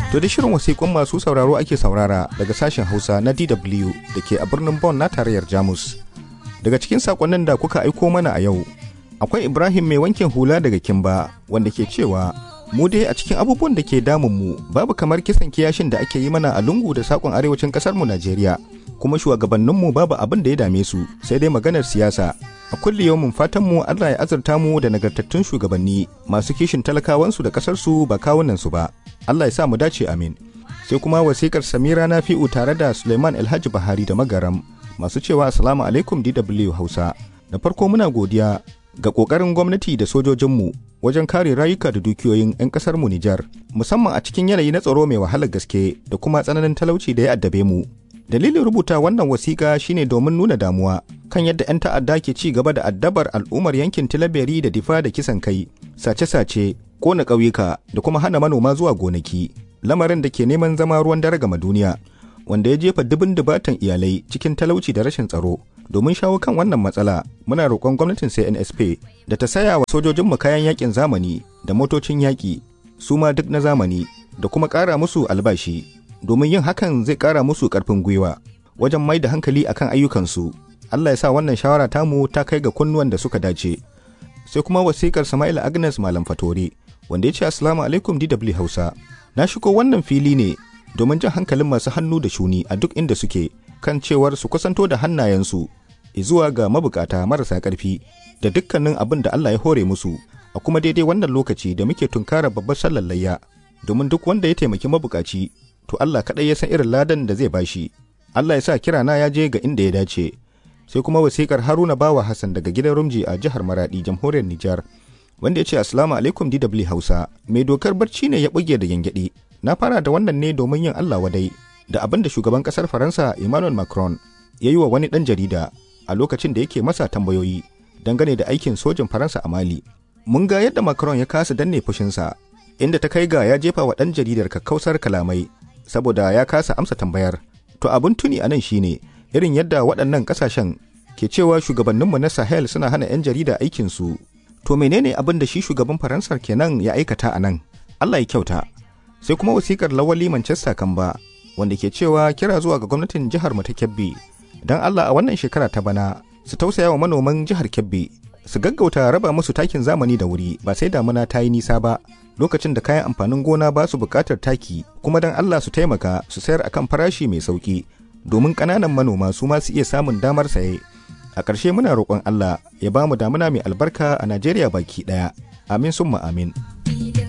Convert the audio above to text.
To da shirin wasiƙun masu sauraro ake saurara daga sashen Hausa na DW da ke a birnin Bonn na tarayyar Jamus. Daga cikin saƙonnin da kuka aiko mana a yau, akwai Ibrahim mai wankin hula daga Kimba wanda ke cewa mu dai a cikin abubuwan da ke damun mu babu kamar kisan kiyashin da ake yi mana a lungu da sakon arewacin kasar mu Najeriya kuma shugabannin mu babu abin da ya dame su sai dai maganar siyasa a kulli yawmin fatan mu Allah ya azurta mu da nagartattun shugabanni masu kishin talakawan su da kasar su ba kawunan su ba Allah ya sa mu dace amin sai kuma wasikar Samira Nafi'u tare da Suleiman Alhaji Bahari da Magaram masu cewa assalamu alaikum DW Hausa da farko muna godiya ga ƙoƙarin gwamnati da sojojinmu wajen kare rayuka da dukiyoyin 'yan ƙasarmu Nijar, musamman a cikin yanayi na tsaro mai wahalar gaske da kuma tsananin talauci da ya addabe mu. Dalilin rubuta wannan wasiƙa shine domin nuna damuwa kan yadda 'yan ta'adda ke ci gaba da addabar al'ummar yankin Tilaberi da Difa da kisan kai, sace-sace, ƙona ƙauyuka da kuma hana manoma zuwa gonaki, lamarin da ke neman zama ruwan dare gama duniya, wanda ya jefa dubin dubatan iyalai cikin talauci da rashin tsaro. domin shawo kan wannan matsala muna roƙon gwamnatin CNSP da ta saya wa sojojinmu kayan yakin zamani da motocin yaƙi su ma duk na zamani da kuma ƙara musu albashi domin yin hakan zai ƙara musu ƙarfin gwiwa wajen mai da hankali akan ayyukansu Allah ya sa wannan shawara tamu ta kai ga kunnuwan da suka dace sai kuma wasikar Sama'il Agnes Malam Fatore wanda ya ce Assalamu alaikum DW Hausa na shigo wannan fili ne domin jan hankalin masu hannu da shuni a duk inda suke kan cewar su kusanto da hannayensu zuwa ga mabukata marasa ƙarfi da dukkanin abin da Allah ya hore musu a kuma daidai wannan lokaci da muke tunkara babbar sallar layya domin duk wanda ya taimaki mabukaci to Allah kaɗai ya san irin ladan da zai bashi Allah ya sa kirana ya je ga inda ya dace sai kuma wasikar Haruna Bawa Hassan daga gidan Rumji a jihar Maradi jamhuriyar Nijar wanda ya ce Assalamu alaikum DW Hausa mai dokar barci ne ya buge da gyangyaɗi na fara da wannan ne domin yin Allah wadai da abin da shugaban ƙasar Faransa Emmanuel Macron ya yi wa wani ɗan jarida a lokacin da yake masa tambayoyi dangane da aikin sojin Faransa a Mali. Mun ga yadda Macron ya kasa danne fushinsa, inda ta kai ga ya jefa wa ɗan jaridar kakkausar kalamai saboda ya kasa amsa tambayar. To abin tuni a nan shine irin yadda waɗannan ƙasashen ke cewa shugabanninmu na Sahel suna hana 'yan jarida aikinsu. To menene abin da shi shugaban Faransar kenan ya aikata a nan? Allah ya kyauta. Sai kuma wasikar lawali Manchester Kamba wanda ke cewa kira zuwa ga gwamnatin jihar mu ta Kebbi don Allah a wannan shekara ta bana su tausaya wa manoman jihar Kebbi su gaggauta raba musu takin zamani da wuri ba sai damuna ta yi nisa ba lokacin da kayan amfanin gona ba su buƙatar taki kuma don Allah su taimaka su sayar akan farashi mai sauki domin ƙananan manoma su ma su iya samun damar saye a ƙarshe muna roƙon Allah ya ba mu damuna mai albarka a Najeriya baki ɗaya amin summa amin